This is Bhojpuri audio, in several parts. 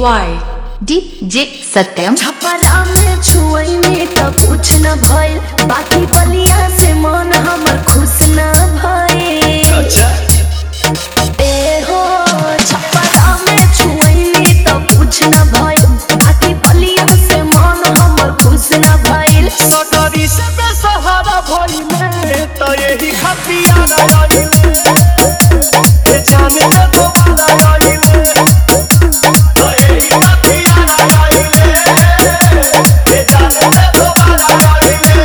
by DJ Satyam. छपरा में छुई में तो कुछ न भइल बाकी बलिया से मन हमर खुश न भइल ए हो छपरा में छुई में तो कुछ न भइल बाकी बलिया से मन हमर खुश न भइल सगरी से बेसहारा भइले त यही खतिया रहिले ए जाने न दोबारा रहिले त यही खतिया रहिले ए जाने न दोबारा रहिले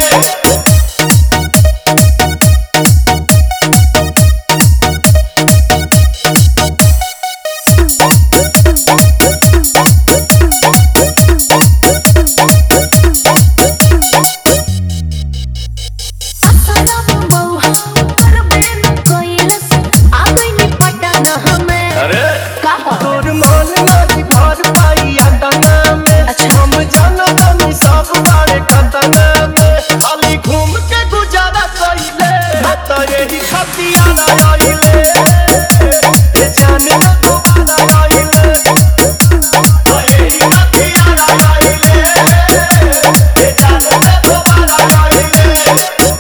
असलम बौहा करबे न कइलस आ गइनी पटन हमें अरे का तोर मन नाही भर पाई अंदना में अच्छा। हम जाना तनी सब बारे खतना में खाली घूम के गुजारा कइले त यही खतिया रहिले ए जाने न दोबारा रहिले त यही खतिया रहिले ए जाने न दोबारा रहिले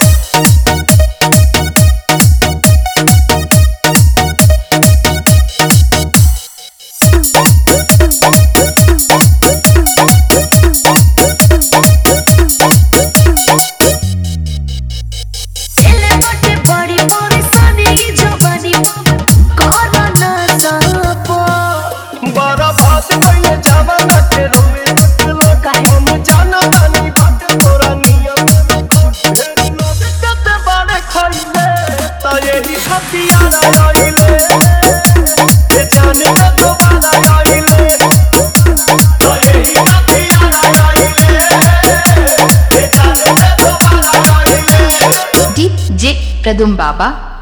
एले बाटे बड़ी परेशानी ई जवानी कर न सपो बड़ा बात कइले जमाना के रोवे लोग हम जाना तानी बात तोरा नियम ढेर लोग कते बारे खइले त यही खतिया रहिले ए जाने न दोबारा रहिले त यही खतिया रहिले ए जाने न दोबारा रहिले DJ Pradum Baba